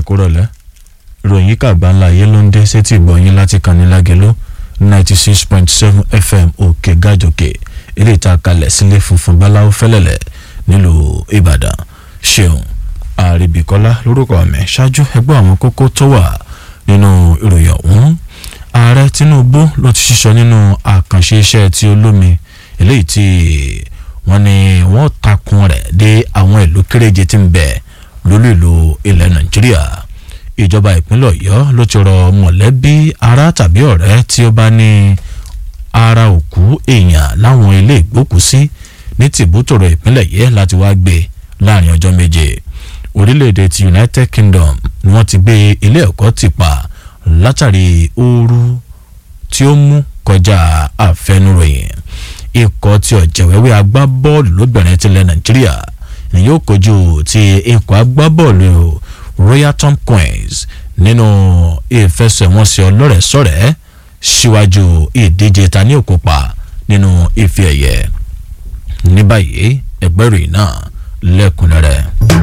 kú rọ̀lẹ́ ìròyìn kàgbá ńlá ayé ló ń dé sétí ìgbọ̀nyín láti kàní lágẹ̀lú ninety six point seven fm òkè gàjòkè eléyìí tá a kalẹ̀ sílé funfun báláwo fẹ́lẹ́lẹ̀ nílùú ìbàdàn ṣeun àríbíkọ́lá lórúkọ mi ṣáájú ẹgbẹ́ àwọn kókó tó wà nínú ìròyìn ọ̀hún ààrẹ tinubu ló ti ṣiṣọ nínú àkànṣe iṣẹ́ tí olómi eléyìí tí wọ́n ní wọ́n takun rẹ̀ dé àwọn ìlú kéréje tí ń bẹ lólú ìlú ilẹ̀ nàìjíríà ìjọba ìpínlẹ̀ ọ̀yọ́ ló ti rọ mọ̀lẹ́bí ará tàbí ọ̀rẹ́ tí ó bá ní ara òkú èèyàn láwọn ilé ìgbókùsí ní tìbútòrò ìpínlẹ̀ yìí láti wá gbé láàrin ọjọ́ méje orílẹ̀-èdè ti united kingdom ni wọ́n ti gbé ilé ẹ̀kọ́ ti pa látàrí ooru tí ó mú kọjá àfẹnuròyìn ikọ̀ tí ọ̀jẹ̀wẹ́wẹ́ agbábọ́ọ̀lù lóbìnrin tilẹ̀ nàìjíríà ni yóò kojú ti ikọ̀ agbábọ́ọ̀lù royal tom queens nínú ìfẹsẹ̀wọnsẹ̀ ọlọ́rẹ̀ẹ́sọ̀rẹ́ síwájú ìdíje ta ní òkópa nínú ife ẹ̀yẹ ní báyìí ẹgbẹ́rún náà lẹ́kùnrẹ́rẹ́.